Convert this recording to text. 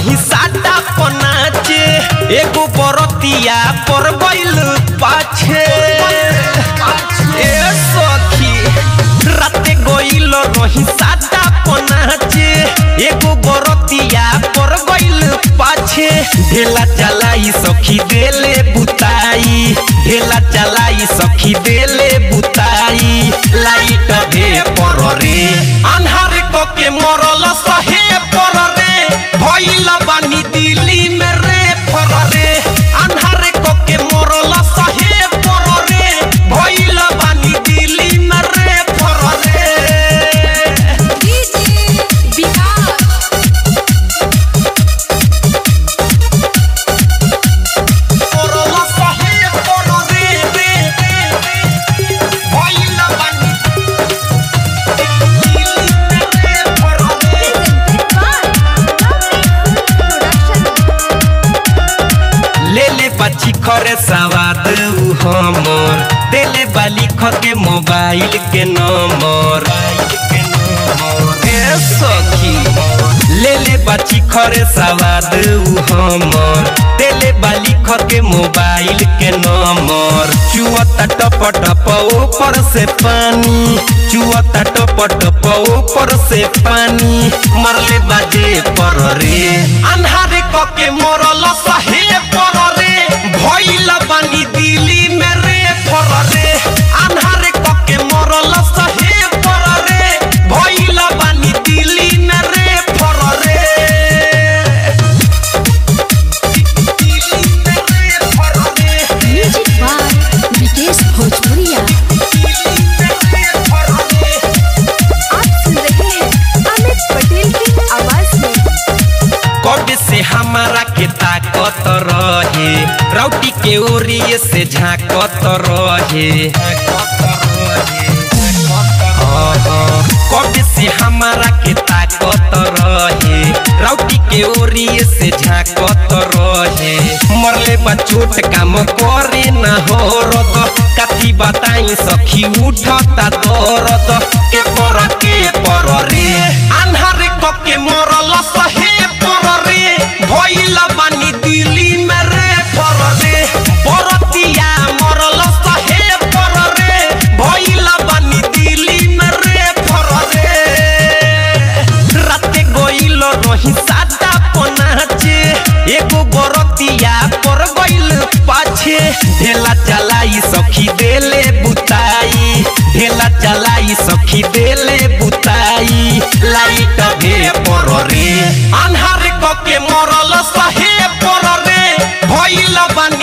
रही साटा पनाचे एगो बरतिया पर गइल पाछे ए सखी राते गइल रही साटा पनाचे एगो बरतिया पर गइल पाछे ढेला चलाई सखी देले बुताई ढेला चलाई सखी देले बुताई लाइट भे पर रे अन्हार क के मरल सहे पर रे भइल बानी दिल्ली में रे पर रे अन्हार क के मरल सहे पर रे भइल बानी दिल्ली में रे पर रे मरल सहे पर रे रे रे भइल बानी दिल्ली में रे पर रे ले ले बच्ची खरे सवाद उ हमर देले बाली ख के मोबाइल के नंबर ए सखी ले ले बच्ची खरे सवाद उ हमर देले बाली ख के मोबाइल के नंबर चुअता टप टप ऊपर से पानी चुअता टप टप ऊपर से पानी मरले बाजे पर रे अन्हारे क के मरल सहे पर रे भइल बानी दिल्ली में रे पर रे अन्हारे क के मरल सहे पर रे भइल बानी दिल्ली में रे पर रे दिल्ली में रे पर रे म्यूजिक बाय विकेश भोजपुरिया दिल्ली में रे पर रे आप सुन रहे हैं अमित पटेल की आवाज में कब से हमारा के ताकत रहे रौटी के ओरिए से झाकत रहे कब से हमारा के ताकत रहे रौटी के ओरिए से झाकत रहे मरले बा चोट काम करे न हो रद कथी बताई सखी उठता दरद के पर के पर रे अन्हार क के मरल सहे पर रे भइल बानी दिल्ली में रे पर रे बरतिया मरल सहे पर रे भइल बानी दिल्ली में रे पर रे राते गइल रही सादा पनाचे एगो बरतिया पर गइल पाछे ढेला चलाई सखी देले बुताई ढेला चलाई सखी देले बुताई लाइट भे पर रे अन्हार क के मरल सहे पर रे भइल बानी